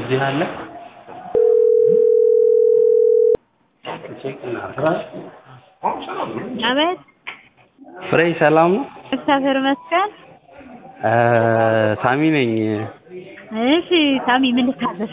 እዚህ አለ አቤት ፍሬ ሰላም ነው? እግዚአብሔር ይመስገን። እ ሳሚ ነኝ። እሺ ሳሚ ምን ልታዘዝ?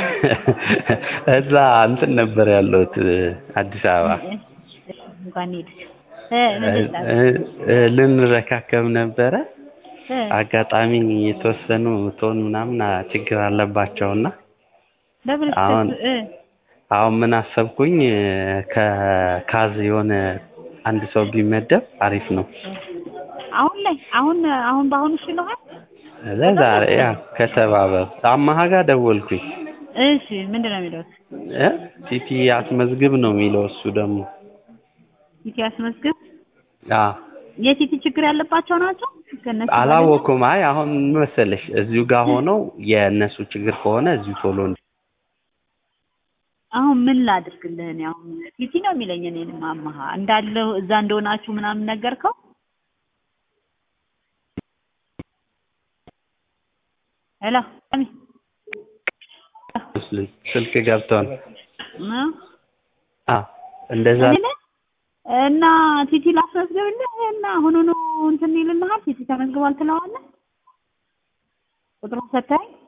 እዛ እንትን ነበር ያለሁት አዲስ አበባ እንኳን ሄድክ። እ ምን ልታዘዝ? እ- እ- ልንረካከብ ነበረ። እ አጋጣሚ የተወሰኑ ቶን ምናምን ችግር አለባቸውና ለምን አሁን- እ አሁን ምን አሰብኩኝ ከካዝ የሆነ አንድ ሰው ቢመደብ አሪፍ ነው። አሁን ላይ አሁን አሁን በአሁኑ ሽልሃል? ለዛሬ ያ ከተባበር አማሃ ጋር ደወልኩኝ እሺ ምንድን ነው የሚለው? እ ቲቲ አስመዝግብ ነው የሚለው እሱ ደግሞ ቲቲ አስመዝግብ። አ የቲቲ ችግር ያለባቸው ናቸው? ከእነሱ አላወኩም። አይ አሁን ምን መሰለሽ እዚሁ ጋር ሆነው የእነሱ ችግር ከሆነ እዚሁ ቶሎ እንዲ- አሁን ምን ላድርግልህ? እኔ አሁን ቲቲ ነው የሚለኝ እኔንም አማሃ እንዳለው እዛ እንደሆናችሁ ምናምን ነገርከው? ሄሎ ሳሚ ስልክ ገብቷል። እ? አ እንደዛ እኔ እና ቲቲ ላስመዝግብልህ እና አሁኑኑ እንትን ይልልሃል። ቲቲ ተመዝግቧል ትለዋለህ። ቁጥሩን ሰጥተኸኝ